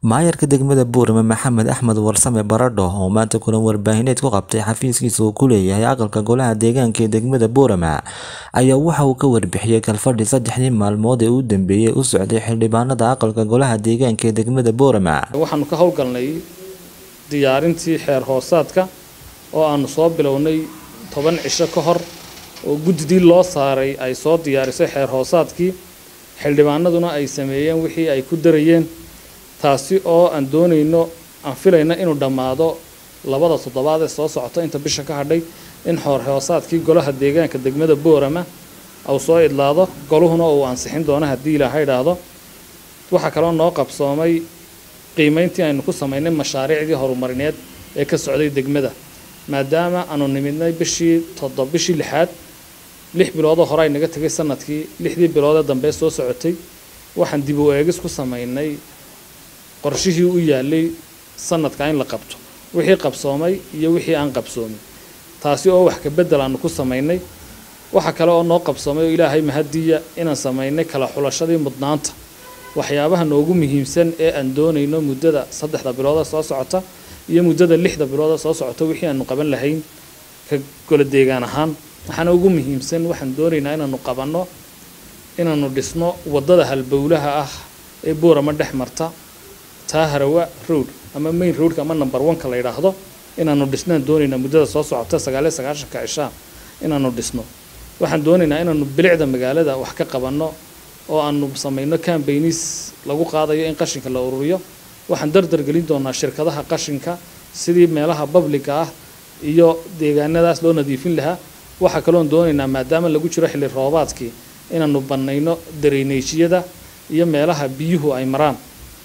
maayarka degmada buurame maxamed axmed warsame baradho oo maanta kulan warbaahineed ku qabtay xafiiskiisa uu ku leeyahay aqalka golaha deegaanka ee degmada buurame ayaa waxa uu ka warbixiyey kalfadhi saddexdii maalmood ee u dambeeyey u socday xildhibaanada aqalka golaha deegaanka ee degmada buurame waxaanu ka howlgalnay diyaarintii xeer hoosaadka oo aanu soo bilownay toban cisho ka hor oo guddidii loo saaray ay soo diyaarisay xeer hoosaadkii xildhibaanaduna ay sameeyeen wixii ay ku darayeen taasi oo aan doonayno aan filayna inuu dhammaado labada toddobaad ee soo socota inta bisha ka hadhay in xoor hoosaadkii golaha deegaanka degmada boorama uu soo idlaado goluhuna uu ansixin doono haddii ilaaha idhaahdo waxaa kaloo noo qabsoomay qiimayntii aynu ku samaynay mashaariicdii horumarineed ee ka socday degmada maadaama aanu nimidnay bishii toddob bishii lixaad lix biloodoo hore ay naga tegay sanadkii lixdii biloodee dambe soo socotay waxaan dib u eegis ku samaynay qorshihii u yaalay sanadka in la qabto wixii qabsoomay iyo wixii aan qabsoomin taasi oo wax ka bedel aanu ku samaynay waxa kale oo noo qabsoomay oo ilaahay mahadiya inaan samaynay kala xulashadii mudnaanta waxyaabaha noogu muhiimsan ee aan doonayno muddada saddexda bilooda soo socota iyo muddada lixda bilooda soo socota wixii aanu qaban lahayn ka gola deegaan ahaan waxaana ugu muhiimsan waxaan doonaynaa inaanu qabanno inaanu dhisno waddada halbowlaha ah ee boorama dhex marta taa harawa road ama main roadka ama number one-ka la yidhaahdo inaanu dhisnaan doonaynaa muddada soo socota sagaaliyo sagaashanka cishaa inaanu dhisno waxaan doonaynaa inaanu bilicda magaalada wax ka qabanno oo aanu samayno cambaynis lagu qaadayo in qashinka la ururiyo waxaan dardar gelin doonaa shirkadaha qashinka sidii meelaha babliga ah iyo deegaanadaas loo nadiifin lahaa waxaa kaloon doonaynaa maadaama lagu jiro xilli roobaadkii inaanu bannayno dareyneejiyada iyo meelaha biyuhu ay maraan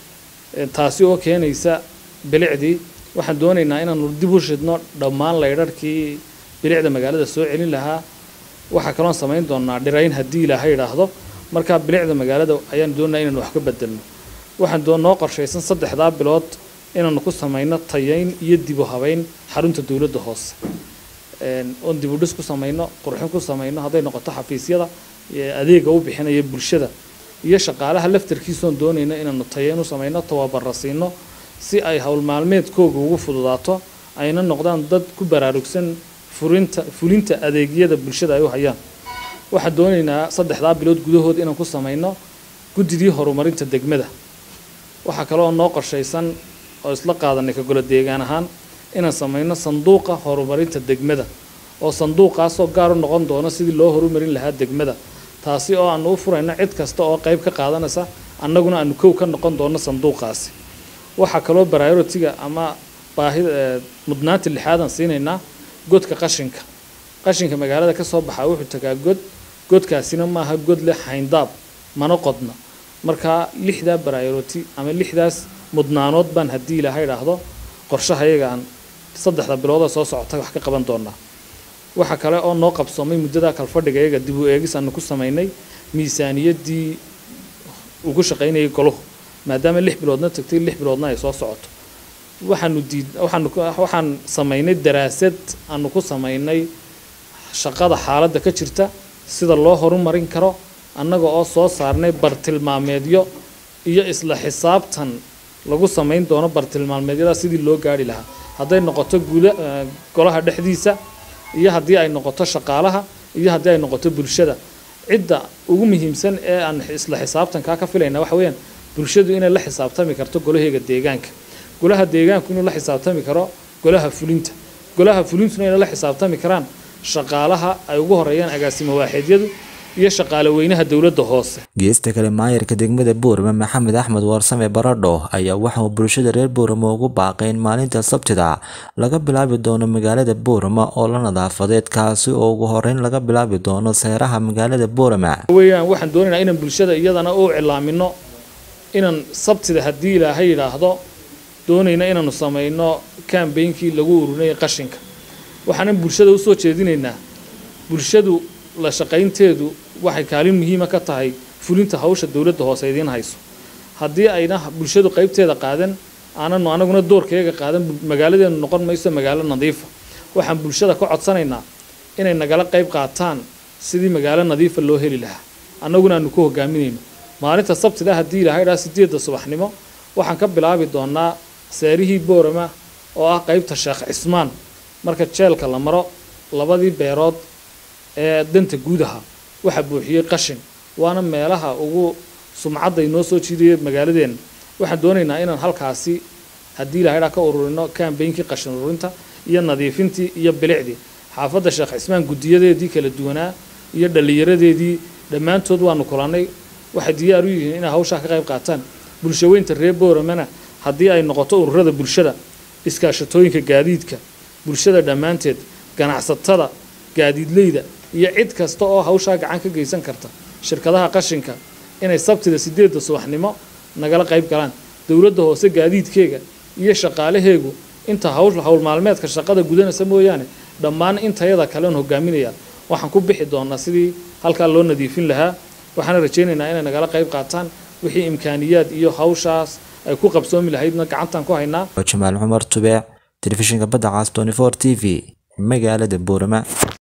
taasi oo keenaysa bilicdii waxaan doonaynaa inaanu dib u shidno dhammaan laydharhkii bilicda magaalada soo celin lahaa waxaa kaloon samayn doonaa dhirayn haddii ilaaha idhaahdo markaa bilicda magaalada ayaan doonaa inaanu wax ka bedelno waxaan noo qorshaysan saddexdaa bilood inaanu ku samayno tayayn iyo dibu habeyn xarunta dowladda hoose oon dibudhis ku samayno qurxin ku samayno hadday noqoto xafiisyada adeega u bixinaya bulshada iyo shaqaalaha laftarkiisoon doonayno inaanu tayayn u samayno tababara siino si ay howl maalmeedkooga ugu fududaato ayna noqdaan dad ku baraarugsan furinta fulinta adeegyada bulshada ay u hayaan waxaan doonaynaa saddexdaa bilood gudahood inaan ku samayno guddidii horumarinta degmada waxaa kaloo noo qorshaysan oo isla qaadanay ka golo deegaan ahaan inaan samayno sanduuqa horumarinta degmada oo sanduuqaasoo gaar u noqon doono sidii loo horumarin lahaa degmada taasi oo aanu u furayno cid kasta oo qayb ka qaadanaysa annaguna aanu kow ka noqon doono sanduuqaasi waxaa kaloo baraarotiga ama baahida mudnaanta lixaadaan siinaynaa godka qashinka qashinka magaalada ka soo baxaa wuxuu tagaa god godkaasina maaha god leh hayndaab mana qodna markaa lixdaa baraaroti ama lixdaas mudnaanood baan haddii ilaaha idhaahdo qorshahayaga aan saddexda bilooda soo socota wax ka qaban doonaa waxaa kale oo noo qabsoomay muddada kalfadhiga iyaga dib u eegis aanu ku samaynay miisaaniyaddii ugu shaqaynayay goluhu maadaama lix biloodna tagtay lix biloodna ay soo socoto waxaanu diid waxaanu waxaan samaynay daraasad aanu ku samaynay shaqada xaaladda ka jirta sida loo horumarin karo annaga oo soo saarnay bartilmaameedyo iyo isla xisaabtan lagu samayn doono bartilmaameedyada sidii loo gaari lahaa hadday noqoto guda golaha dhexdiisa iyo haddii ay noqoto shaqaalaha iyo haddii ay noqoto bulshada cidda ugu muhiimsan ee aan isla xisaabtankaa ka filayna waxa weeyaan bulshadu inay la xisaabtami karto golaheega deegaanka golaha deegaanku inuu la xisaabtami karo golaha fulinta golaha fulintuna inay la xisaabtami karaan shaqaalaha ay ugu horeeyaan agaasimo waaxidyadu iyo shaqaale weynaha dowladda hoose geesta kale maayarka degmada buurame maxamed axmed warsame baradho ayaa waxa uu bulshada reer buurame ugu baaqay in maalinta sabtida laga bilaabi doono magaalada buurame oo la nadaafadeed kaasi oo ugu horeyn laga bilaabi doono seeraha magaalada buurame weeyaan waxaan doonaynaa inaan bulshada iyadana u cilaamino inaan sabtida haddii ilaaha yidhaahdo doonayna inaanu samayno kambeynkii lagu ururinayay qashinka waxaanan bulshada usoo jeedinaynaa bulshadu la shaqaynteedu waxay kaalin muhiima ka tahay fulinta hawsha dowladda hoose idiin hayso haddii ayna bulshadu qaybteeda qaadan aananu anaguna doorkeega qaadan magaaladeenu noqon mayso magaalo nadiifa waxaan bulshada ka codsanaynaa inay nagala qayb qaataan sidii magaalo nadiifa loo heli lahaa annaguna aanu ku hogaaminayno maalinta sabtida haddii ilahay dhaa sideedda subaxnimo waxaan ka bilaabi doonaa seerihii boorama oo ah qaybta sheekh cismaan marka jeelka la maro labadii beerood ee danta guudaha waxaa buuxiyey qashin waana meelaha ugu sumcadda inoo soo jiidaya magaaladeenna waxaan doonaynaa inaan halkaasi haddii ilahaydhaa ka ururino kambeynkii qashin ururinta iyo nadiifintii iyo bilicdii xaafadda sheekh cismaan guddiyadeedii kala duwanaa iyo dhallinyaradeedii dhammaantood waanu kulannay waxay diyaar u yihiin inay hawshaa ka qayb qaataan bulshaweynta reer booramana haddii ay noqoto ururada bulshada iskaashatooyinka gaadiidka bulshada dhammaanteed ganacsatada gaadiidleyda iyo cid kasta oo hawshaa gacan ka geysan karta shirkadaha qashinka inay sabtida sideedda subaxnimo nagala qayb galaan dowladda hoose gaadiidkeega iyo shaqaalaheegu inta hawl hawl maalmeedka shaqada gudanaysa mooyaane dhammaan intayada kaleon hogaaminaya waxaan ku bixi doonaa sidii halkaa loo nadiifin lahaa waxaana rajaynaynaa inay nagala qayb qaataan wixii imkaaniyaad iyo hawshaas ay ku qabsoomi lahaydna gacantaan ku haynaa jamaal cumar tubeec telefishinka badda caas 24 t v magaalada boorama